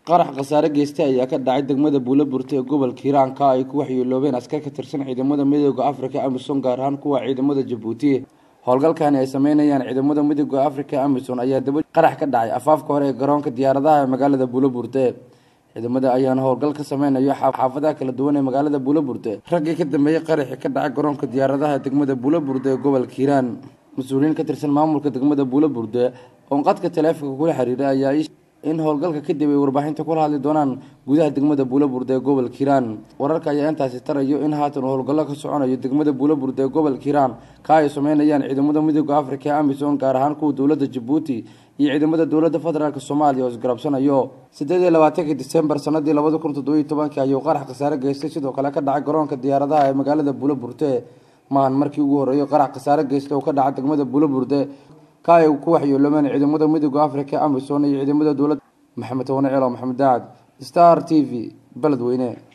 qarax khasaare geystay ayaa ka dhacay degmada buulaburta ee gobolka hiiraanka ay ku waxyeeloobeen askar ka tirsan ciidamada midooda africa amisom gaar ahaan kuwa ciidamada jabuuti howlgalkani ay sameynayaan ciidamada midooda africa amison ayaa daba qarax ka dhacay afaafka hore ee garoonka diyaaradaha ee magaalada buulaburte ciidamada ayaana howlgal ka sameynayo xaafadaha kala duwan ee magaalada buulaburte raggii ka dambeeyey qaraxii ka dhacay garoonka diyaaradaha degmada buulaburte ee gobolka hiiraan mas-uuliyiin ka tirsan maamulka degmada buulaburte oon qadka taleefonka kula xiriiray ayaa in howlgalka kadib ay warbaahinta kula hadli doonaan gudaha degmada buulaburda ee gobolka hiiraan wararka ayaa intaasi tarayo in haatan uu howlgallo ka soconayo degmada buulaburda ee gobolka hiiraan ka ay sameynayaan ciidamada midooda africa ee amison gaar ahaan kuwa dowladda jabuuti iyo ciidamada dowladda federaalk soomaaliya oo isgarabsanayo sideed iyo labaatankii disembar sanadii labada kun toddobiyo tobankii ayuu qarax khasaare geystay sidoo kale ka dhacay garoonka diyaaradaha ee magaalada buulaburte maahan markii ugu horreeyay qarax khasaare geystay oo ka dhaca degmada buulaburte ka ay ku waxyeeloomeen ciidamada midooda africa amison iyo ciidamada dowladda maxamed towane ceelo maxamed daacad star t v beledweyne